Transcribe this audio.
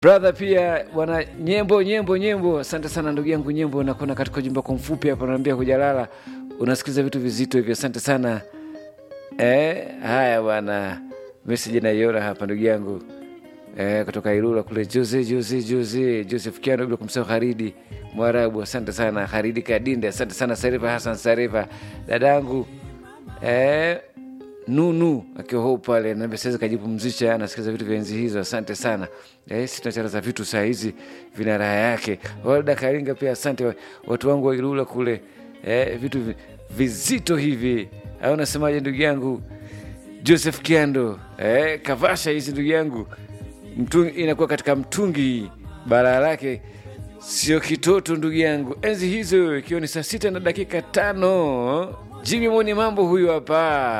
brother pia bwana nyembo nyembo nyembo asante sana ndugu yangu nyembo nakuona katika ujumbe kwa mfupi hapa naambia hujalala unasikiliza vitu vizito hivyo asante sana eh, haya bwana meseji naiona hapa ndugu yangu eh, kutoka Ilula kule Jose Jose Jose Joseph Kiano bila kumsahau Haridi Mwarabu, asante sana Haridi Kadinde, asante sana Sarifa Hassan Sarifa, dadangu eh, Nunu akiwa huu pale naambia sasa kajipumzisha, anasikiza vitu vya enzi hizo. Asante sana eh, si tunachana za vitu saa hizi vina raha yake. Walda Karinga pia asante watu wangu wa Ilula kule eh, vitu vi- vizito hivi au nasemaje ndugu yangu Joseph Kiando eh, kavasha hizi ndugu yangu mtungi, inakuwa katika mtungi balaa lake sio kitoto ndugu yangu enzi hizo ikiwa ni saa sita na dakika tano Jimmy Moni mambo huyu hapa